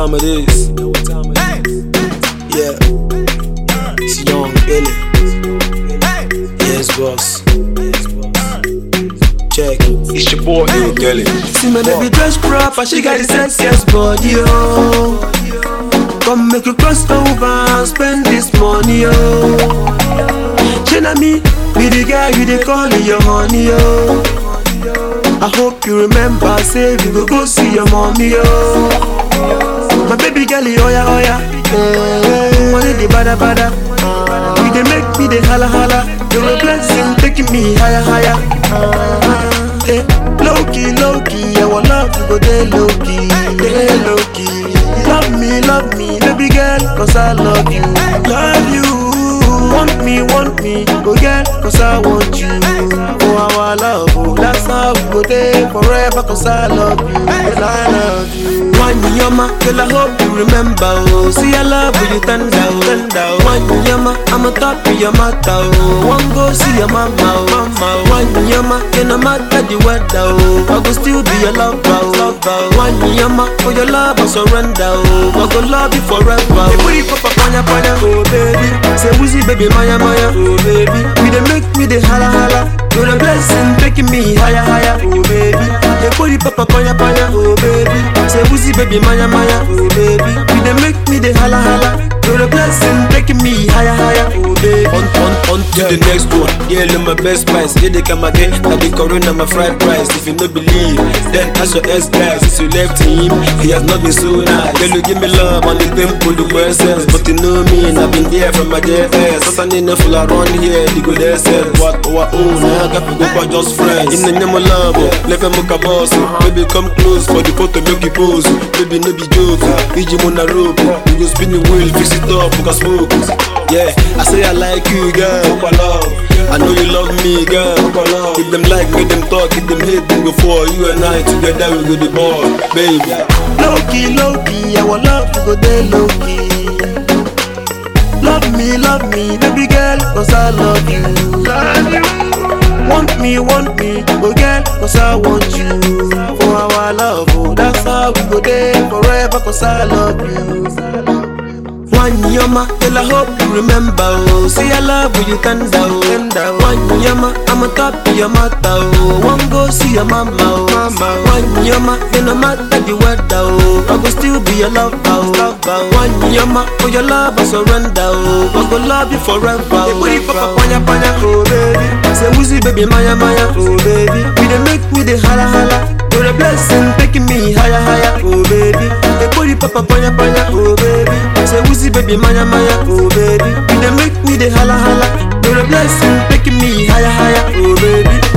time it is. Yeah. It's Young Billy. Yes, boss. Check. It's your boy Lil Kelly. See my baby dress proper, she got the sexiest body, oh. Come make you cross over and spend this money, oh. She na me, be the guy you dey call your honey, oh. I hope you remember, say we go go see your mommy, oh. My baby girl, oh yeah, oh yeah. Mm, money the bada bada. You dey make me the holla holla. You're a blessing, taking me higher, higher. Uh, eh, low key, low key, our love we go dey low key, dey low key. Love me, love me, baby girl, cause I love you, love you. Want me, want me, go girl, cause I want you. Oh, our love, oh, that's how we go there forever, cause I love you, cause I love you. One yama, girl, I hope you remember, oh. See, I love when you tender, oh, tender. oh. One yama, I'm a top of your matter, oh. One go see your mama, oh, mama. oh. One yama, can no matter the weather, oh. I go still be your lover, oh, lover. oh. One yama, for your love I surrender, oh. I go love you forever. Oh. Booty papa panya panya, oh baby. Say woozy baby maya maya, oh baby. We dey make me the holla holla. You're a blessing, taking me higher higher, oh baby. Hey booty papa panya panya, oh baby. Say woozy baby maya maya, oh baby. We dey make me the holla holla. You're a blessing, taking me higher higher, oh baby. On, on, on to the next one. Yeah, look my best price. Yeah, they come again. Now the corona, my fried rice. If you no believe, then ask your ex guys. Since you left him, he has not been so nice. Yeah, look, give me love on the temple, the verses. But you know me, and I've been there from my JS. So I need no full around here, the good essence. What our own, I got to go for just friends. In the name of love, oh, let them make a boss. oh. Baby, come close for the photo, make you pose. oh. Baby, no be joke. PG on a rope. oh. We go spin the wheel, fix it up, we can smoke. oh. Yeah, I say I like you, girl. love. I know you love me, girl. If them like, make them talk. If them hate, them go for you and I together we go the ball, baby. Low key, low key, our love we go there low key. Love me, love me, baby girl, cause I love you. Love you. Want me, want me, oh girl, cause I want you. For our love, oh, that's how we go there forever, cause I love you. One yama, girl, I hope you remember, oh. See, I love when you tender, oh. tender. oh. One yama, I'm a top of your matter, oh. One go see your mama, oh. mama. One yama, then no matter the weather, oh. I go still be your lover, oh. lover. One yama, for your love I surrender, oh. I go love you forever, oh. Booty papa panya panya, oh baby. Say woozy baby maya maya, oh baby. We dey make me the holla holla. You're a blessing, taking me higher higher, oh baby. Hey booty papa panya panya, oh baby. Say woozy baby maya maya, oh baby. You dey make me the holla holla. You're a blessing, taking me higher higher, oh baby.